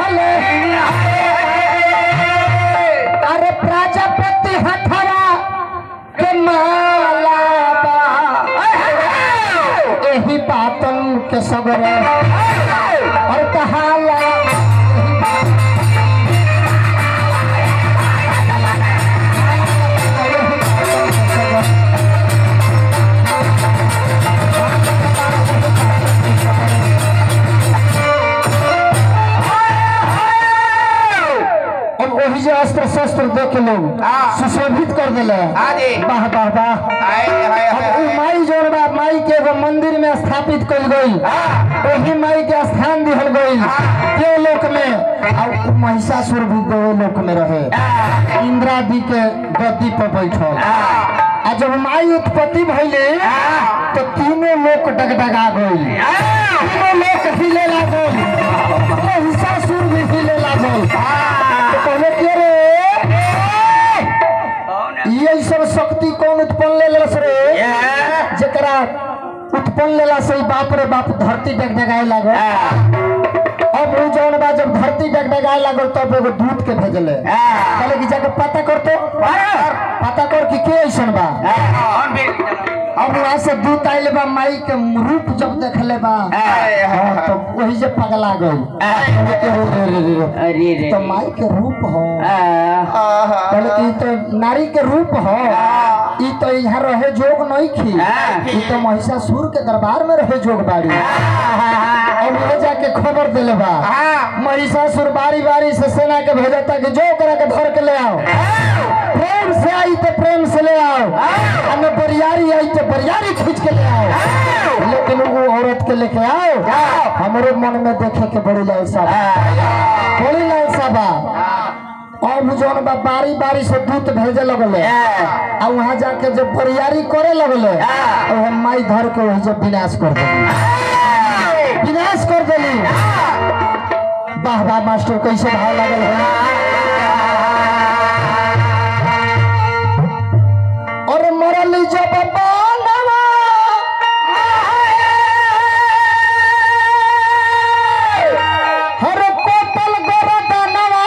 दिहले अरे प्रजापति हथवा के माला बा एही बातन के सगरे और कहाला अब वही जो अस्त्र शस्त्र देख लोग हाँ। सुशोभित कर दिले हाँ जी। वाह वाह वाह हाय हाय अब उ हाय माई जोन बा माई के एगो मंदिर में स्थापित कल गई हाँ। वही माई के स्थान दिहल गई हाँ। के लोक में और उ महिषासुर भी देव लोक में रहे इंद्रादि के गद्दी पर बैठल आ जब माई उत्पत्ति भइले तो तीनों लोक डगडगा गई तीनों लोक हिले लागल महिषासुर भी हिले लागल तो कहले के रे ये सब शक्ति कौन उत्पन्न ले लेलस रे जकरा उत्पन्न लेला से ही बाप रे बाप धरती डगडगाए लागल अब उ जौन बा जब धरती डगडगाए लागल तब एगो दूत के भेजले कहले कि जाके पता कर तो पता कर कि के ऐसन बा अब वहां से दूत आइले बा माई के रूप जब देखले बा हाँ, तो वही जे पगला गई कहले कि रे रे रे रे अरे रे तो माई के रूप हो हाँ कहले कि ई तो नारी के रूप हो ई तो यहाँ रहे जोग नहीं खी हाँ। ई तो महिषासुर के दरबार में रहे जोग बाड़ी और ले जाके खबर दिले बा महिषासुर बारी बारी से सेना के भेजता कि जो करा के धर के ले आओ प्रेम से आई तो प्रेम से ले आओ और न बरियारी आई तो बरियारी खींच के ले आओ लेकिन वो औरत के लेके आओ हमारे मन में देखे के बड़ी लालसा बा बड़ी लालसा बा अब जौन बा बारी बारी से दूत भेजे लगले आ वहां जाके जब बरियारी करे लगले और हम माई धर के वही जब विनाश कर देली विनाश कर देली वाह वाह मास्टर कैसे भाव लागल है और मरल जब बनवा हर कोपल गोरदनवा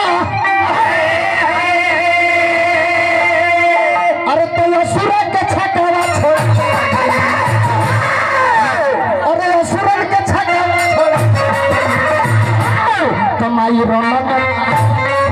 अरे तो असुर के छकवा छोड़ अरे असुर के छकवा छोड़ कमाई रौनक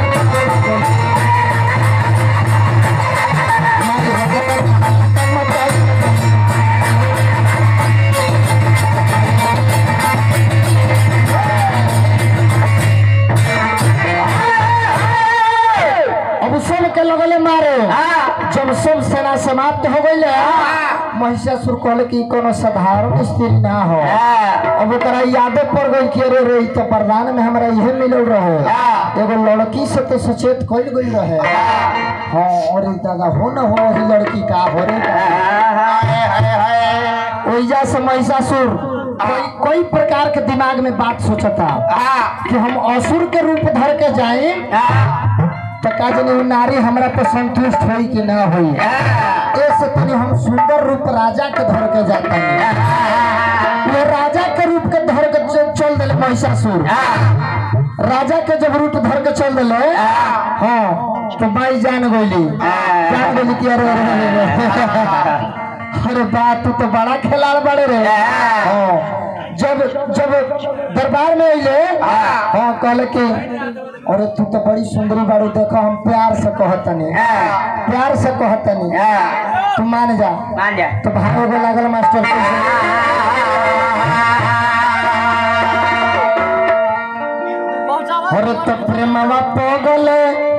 अब सब के लगले मारे जब सब सेना समाप्त हो गई महिषासुर कहले कि ई कोनो साधारण स्त्री ना हो अब ओकरा यादे पड़ गई कि अरे रे ई तो वरदान में हमरा इहे मिलल रहे एगो लड़की से तो सचेत कइल गई रहे हाँ अरे दादा हो न हो ही लड़की का हो रे ओइजा से महिषासुर कोई कोई प्रकार के दिमाग में बात सोचता कि हम असुर के रूप धर के जाए तो का जाने उ नारी हमरा पर संतुष्ट होई कि ना होई ऐसे तनी हम सुंदर रूप राजा के धर के जाता वो राजा के रूप के धर के च- चल दिले महिषासुर राजा के जब रूप धर के चल दिले हाँ तो माई जान गोली जान गोली कि अरे अरे अरे, अरे अरे बात तू तो बड़ा खिलाड़ बड़े रे हाँ जब जब दरबार में अइले हाँ कहले कि अरे तू तो बड़ी सुंदरी बाड़ी देखो हम प्यार से कहतनी प्यार से कहतनी तू मान जा मान जा तो भागो के लागल मास्टर अरे तो प्रेमवा पगले